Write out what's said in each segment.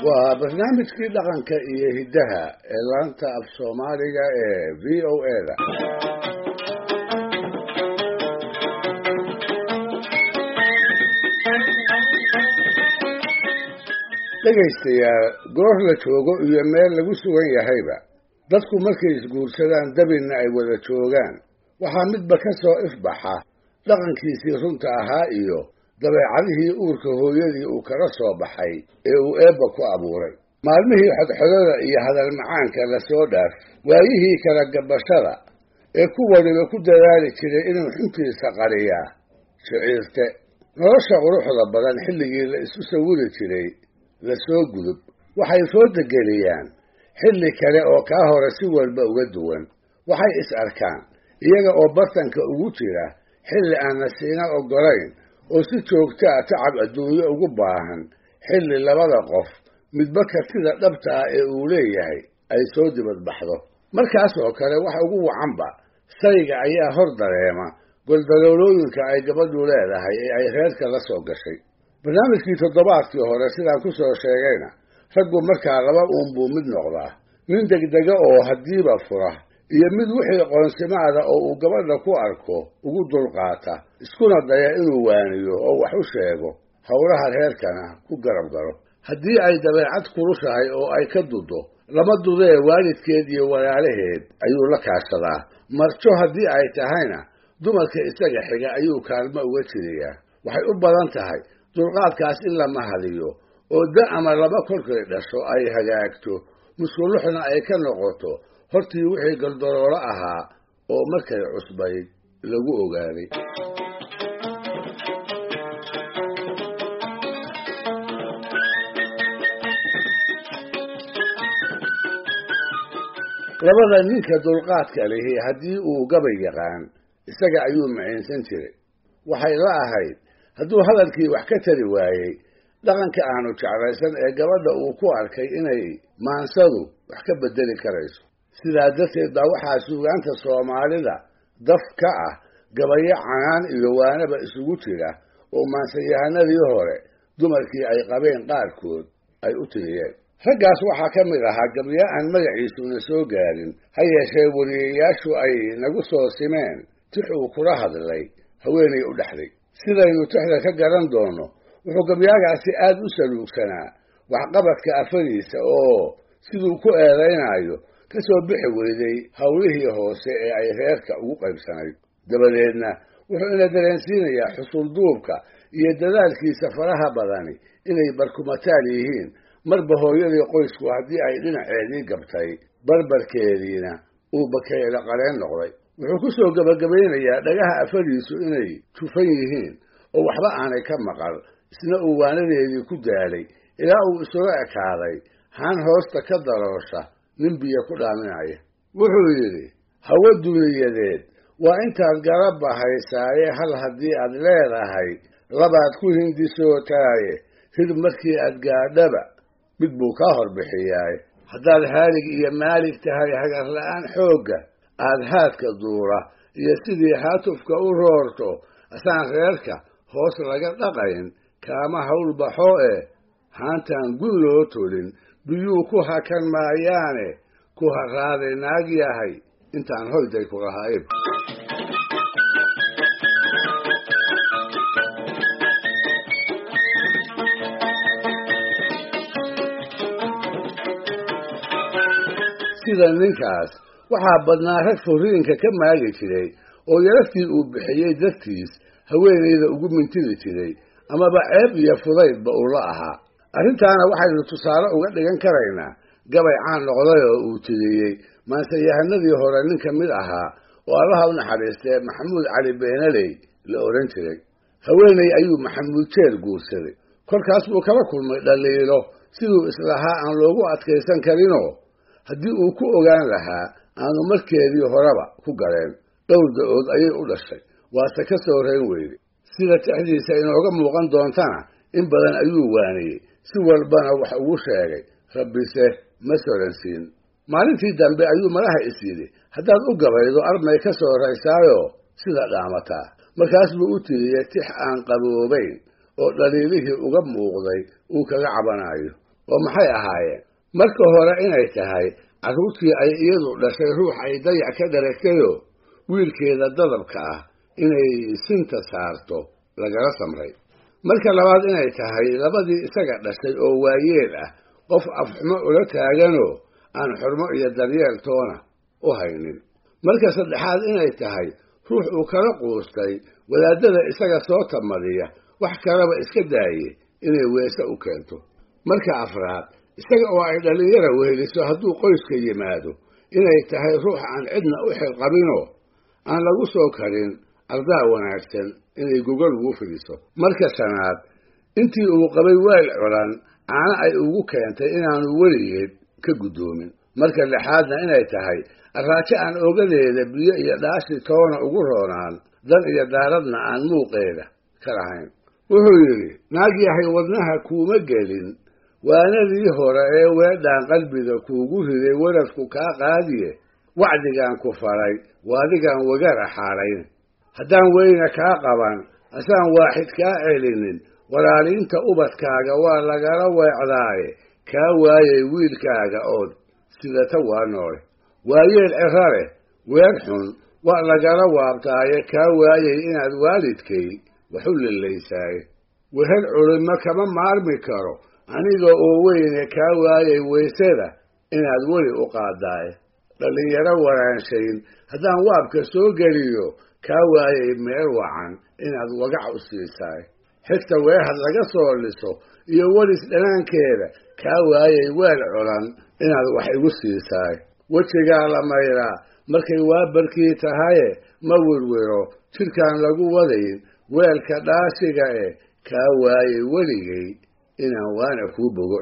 waa barnaamijkii dhaqanka iyo hiddaha ee laanta af soomaaliga ee v o a da dhegaystayaal goor la joogo iyo meel lagu sugan yahayba dadku markay isguursadaan dabinna ay wada joogaan waxaa midba ka soo ifbaxa dhaqankiisii runta ahaa iyo dabeecadihii uurka hooyadii uu kaga soo baxay ee uu eebba ku abuuray maalmihii xodxodada iyo hadal macaanka la soo dhaaf waayihii kala gabashada ee ku waliba ku dadaali jiray inuu xuntiisa qariyaa shiciirte nolosha quruxda badan xilligii la isu sawiri jiray la soo gudub waxay foodageliyaan xilli kale oo kaa hore si walba uga duwan waxay is arkaan iyaga oo bartanka ugu jira xilli aan nasiina oggolayn oo si joogta a tacab adduunyo ugu baahan xilli labada qof midba kartida dhabta ah ee uu leeyahay ay soo dibadbaxdo markaas oo kale wax ugu wacanba sayga ayaa hor dareema goldaloolooyinka ay gabadhu leedahay ee ay reerka la soo gashay barnaamijkii toddobaadkii hore sidaan ku soo sheegayna raggu markaa laba uun buu mid noqdaa nin degdega oo haddiiba fura iyo mid wixii qoonsimaada oo uu gabadha ku arko ugu dulqaata iskuna daya inuu waaniyo oo wax u sheego howlaha reerkana ku garab galo haddii ay dabeecad kurushahay oo ay ka dudo lama dudee waalidkeed iyo walaalaheed ayuu la kaashadaa marjo haddii ay tahayna dumarka isaga xiga ayuu kaalmo uga jiriyaa waxay u badan tahay dulqaadkaas in lama hadiyo oo da ama laba kolkay dhasho ay hagaagto muskuluxna ay ka noqoto hortii wixii galdaloolo ahaa oo markay cusbayd lagu ogaaday labada ninka dulqaadka lihi haddii uu gabay yaqaan isaga ayuu maciinsan jiray waxay la ahayd hadduu hadalkii wax ka tari waayey dhaqanka aanu jeclaysan ee gabadha uu ku arkay inay maansadu wax ka bedeli karayso sidaa darteed baa waxaa suugaanta soomaalida daf ka ah gabayo canaan iyo waanaba isugu jira oo maansayahanadii hore dumarkii ay qabeen qaarkood ay u tiriyeen raggaas waxaa ka mid ahaa gabyo aan magaciisuna soo gaarin ha yeeshee wariyayaashu ay nagu soo simeen tix uu kula hadlay haweenay u dhexday sidaynu tixda ka garan doono wuxuu gabyaagaasi aad u saluugsanaa waxqabadka afadiisa oo siduu ku eedaynayo ka soo bixi weyday howlihii hoose ee ay reerka ugu qaybsanayd dabadeedna wuxuu ina dareensiinayaa xusulduubka iyo dadaalkiisa faraha badani inay barkumataal yihiin marba hooyadii qoysku haddii ay dhinaceedii gabtay barbarkeediina uu bakeelo qaleen noqday wuxuu ku soo gebagabaynayaa dhagaha afadiisu inay jufan yihiin oo waxba aanay ka maqal isna uu waanadeedii ku daalay ilaa uu isula ekaaday haan hoosta ka daloosha nin biyo ku dhaaminaya wuxuu yidhi hawo duniyadeed waa intaad garabba haysaaye hal haddii aad leedahay labaad ku hindisootaaye hir markii aad gaadhaba mid buu kaa horbixiyaaye haddaad haalig iyo maalig tahay hagarla'aan xoogga aad haadka duura iyo sidii haatufka u roorto asaan reerka hoos laga dhaqayn kaama hawl baxo ee haantaan gun loo tolin biyuu ku hakan maayaane ku haraaday naag yahay intaan hoyday ku lahayn sida ninkaas waxaa badnaa rag furiinka ka maagi jiray oo yaraftii uu bixiyey dartiis haweenayda ugu mintidi jiray amaba ceeb iyo fudaydba uu la ahaa arrintaana waxaynu tusaale uga dhigan karaynaa gabay caan noqday oo uu tiriyey maansayahanadii hore nin ka mid ahaa oo allaha u naxariistee maxamuud cali beenaley la odhan jiray haweenay ayuu maxamuud jeer guursaday kolkaas buu kala kulmay dhaliilo siduu islahaa aan loogu adkaysan karinoo haddii uu ku ogaan lahaa aanu markeedii horeba ku galeen dhowr da-ood ayay u dhashay waase ka soo rayn weyday sida tixdiisa inooga muuqan doontana in badan ayuu waaniyey si walbana wax ugu sheegay rabbise ma soransiin maalintii dambe ayuu madaha is yidhi haddaad u gabaydo armay ka soo raysaayo sida dhaamataa markaas buu u tiriyey tix aan qaboobayn oo dhaliilihii uga muuqday uu kaga cabanayo oo maxay ahaayeen marka hore inay tahay carruurtii ay iyadu dhashay ruux ay dayac ka dharagtayoo wiilkeeda dadabka ah inay sinta saarto lagala samray marka labaad inay tahay labadii isaga dhashay oo waayeel ah qof afxumo ula taaganoo aan xurmo iyo daryeel toona u haynin marka saddexaad inay tahay ruux uu kala quustay wadaadada isaga soo tamadiya wax kalaba iska daaye inay weese u keento marka afraad isaga oo ay dhallinyara weheliso hadduu qoyska yimaado inay tahay ruux aan cidna u xilqabinoo aan lagu soo karin ardaa wanaagsan inay gogol ugu fidiso marka shanaad intii uu qabay weel culan caana ay ugu keentay inaanu weligeed ka guddoomin marka lixaadna inay tahay arraajo aan ogadeeda biyo iyo dhaashi toona ugu roonaan dan iyo daaradna aan muuqeeda ka lahayn wuxuu yidhi naag yahay wadnaha kuuma gelin waanadii hore ee weedhaan qalbiga kuugu riday waradku kaa qaadiye wacdigaan ku faray waadigaan wagara xaalayn haddaan weyna kaa qaban asaan waaxid kaa celinin walaaliinta ubadkaaga waa lagala weecdaaye kaa waayay wiilkaaga ood sidata waa noole waayeel ciro leh weer xun waa lagala waabtaaye kaa waayay inaad waalidkay waxu lillaysaaye wehel culimo kama maarmi karo aniga oo weyne kaa waayay weysada inaad weli u qaadaaye dhallinyaro waraanshayn haddaan waabka soo geliyo kaa waayay meel wacan inaad wagac u siisaay xigta weehad laga soo liso iyo welis dhanaankeeda kaa waayay weel culan inaad wax igu siisaay wejigaa la mayraa markay waabarkii tahaye ma wirwiro jidhkaan lagu wadayn weelka dhaashiga eh kaa waayay weligay inaan waana kuu bogo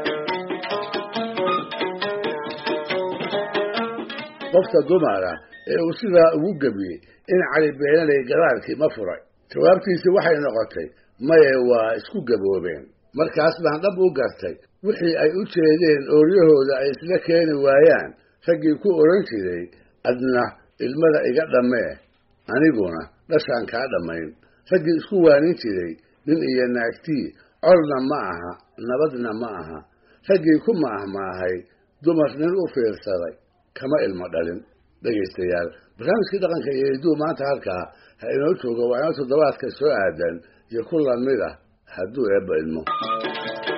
qofka dumara ee uu sidaa ugu gebiyey in cali beenalay gadaalkii ma furay jawaabtiisi waxay noqotay maye waa isku gaboobeen markaas baan dhab u gartay wixii ay u jeedeen ooryahooda ay isla keeni waayaan raggii ku odhan jiray adna ilmada iga dhammee aniguna dhashaan kaa dhammayn raggii isku waanin jiray nin iyo naagtii colna ma aha nabadna ma aha raggii ku maahmaahay dumar nin u fiirsaday kama ilmo dhalin dhegaystayaal barnaamijkii dhaqanka iyo hidduu maanta halkaa ha inoo joogo waa inoo toddobaadka soo aadan iyo ku lamid ah hadduu eebba ilmo